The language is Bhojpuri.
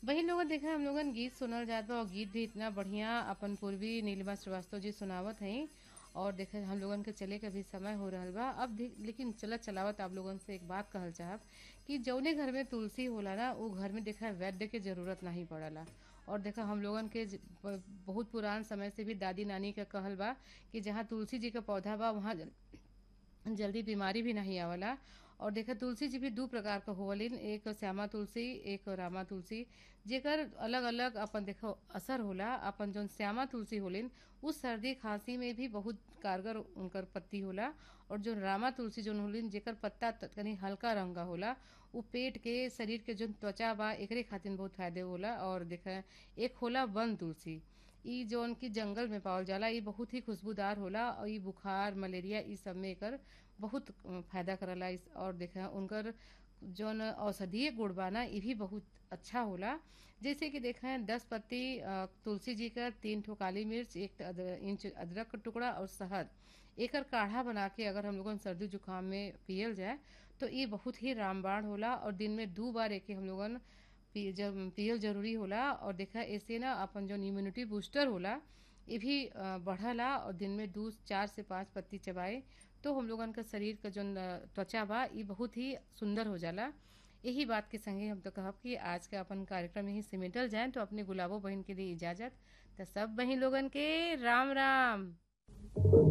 वही लोगन देखा हम लोगन गीत सुनल जात बा और गीत भी इतना बढ़िया अपन पूर्वी नीलिमा श्रीवास्तव जी सुनावत हई और देखे हम लोगन के चले के भी समय हो रहल बा अब दे- लेकिन चलत चलावत आप लोगन से एक बात कहल चाहब कि जौने घर में तुलसी होला ना वो घर में देखा वैद्य के जरूरत नहीं पड़ला और देखा हम लोगन के ज- ब- बहुत पुरान समय से भी दादी नानी का कहल बा कि जहाँ तुलसी जी का पौधा बा वहाँ जल- जल्दी बीमारी भी नहीं आवला और देखा तुलसी जी भी दू प्रकार का होवलिन एक श्यामा तुलसी एक रामा तुलसी जेकर अलग अलग अपन देखो असर होला अपन जौन श्यामा तुलसी होलिन उस सर्दी खांसी में भी बहुत कारगर उनकर पत्ती होला और जो रामा तुलसी जौन होलिन जेकर पत्ता त- तनी हल्का रंग का होला उ पेट के शरीर के जौन त्वचा बा एकरे खातिर बहुत फायदे होला और देखा एक होला वन तुलसी इ जौन की जंगल में पावल जाला इ बहुत ही खुशबूदार होला और इ बुखार मलेरिया इ सब में एकर बहुत अ, फायदा करला इस और देखा उनकर जौन औषधीय गुण बा ना इ भी बहुत अच्छा होला जैसे कि देखा है दस पत्ती अ, तुलसी जी का तीन ठो काली मिर्च एक अद- इंच अदरक का टुकड़ा और शहद एकर काढ़ा बना के अगर हम लोगन सर्दी जुकाम में पियल जाए तो ये बहुत ही रामबाण होला और दिन में दो बार एके हम लोगन पी जब पियल जरूरी होला और देखा ऐसे ना अपन जो इम्यूनिटी बूस्टर होला ये भी अ, बढ़ला और दिन में दो चार से पाँच पत्ती चबाए तो हम लोगन का शरीर का जो त्वचा बा ये बहुत ही सुंदर हो जाला यही बात के संगे हम तो कहब कि आज का अपन कार्यक्रम यही सिमेटल जाए तो अपने गुलाबो बहन के लिए इजाजत तो सब बहन लोगन के राम राम